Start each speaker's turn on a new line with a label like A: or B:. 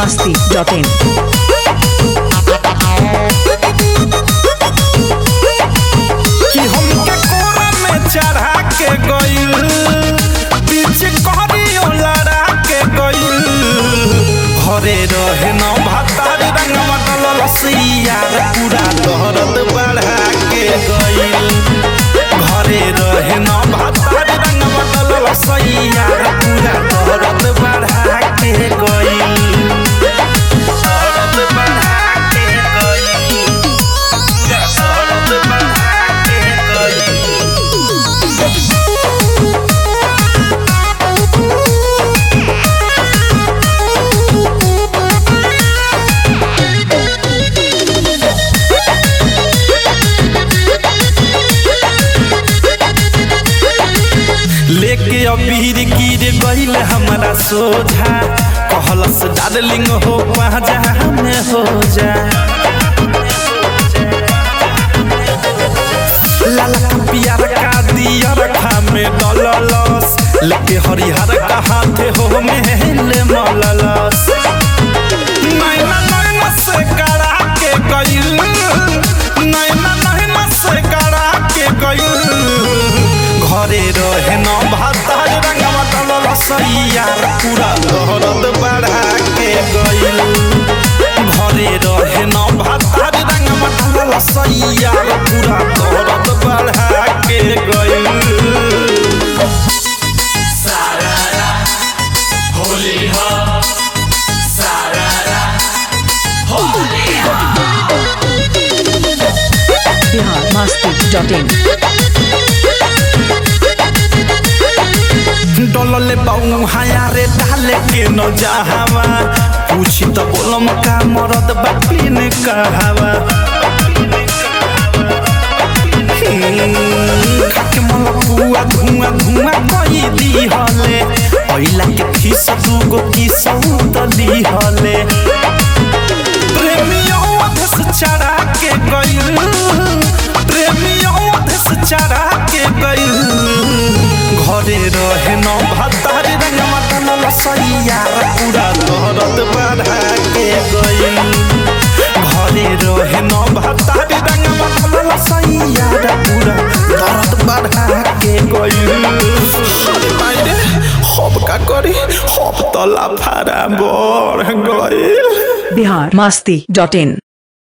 A: masti.in.
B: कि हमके कोरा में चढ़ा के गइल बीच कहरियो लड़ा के गइल घरे रहे न भातार रंगवा डलल सिया पूरा दहरद बढ़ा के गइल घरे रहे न भातार रंगवा डलल सिया पूरा दहरद बढ़ा के गइल दहरद बढ़ा के गइल लेके अबीर गिर गईल हमारा सोझा कहलस डार्लिंग हो पाजा में हो जा लाला का पियर का दियर खा में डललस लेके हरिहर का हाथे हो मेले मललस नैना नैना से करा के गईल नैना नैना से करा के गईल घरे रहे न भातार रंगवा डलल सैया पूरा दहरद बढ़ा के गईल घरे रहे न भातार रंगवा डलल सैया पूरा दहरद बढ़ा के गईल
A: Bihar masti.in.
B: डलले बाऊ हाया रे डाले के न जाहवा पूछी त बोलम का मरद बापी ने कहावा हम्म, खाके मल पुआ धुआं धुआं कई दी हले पहिला के खिस दूगो किस दी हले प्रेमियों अधस चढ़ा के गइल प्रेमियों अधस चढ़ा के गइल घरे रहे न भातार रंगवा डलल सैया पूरा दहरद बढ़ा के गइल घरे रहे न भातार रंगवा डलल सैया पूरा दहरद बढ़ा के गइल अरे मायरे हब का करी हब तला फारा बढ़ गइल
A: Bihar masti.in.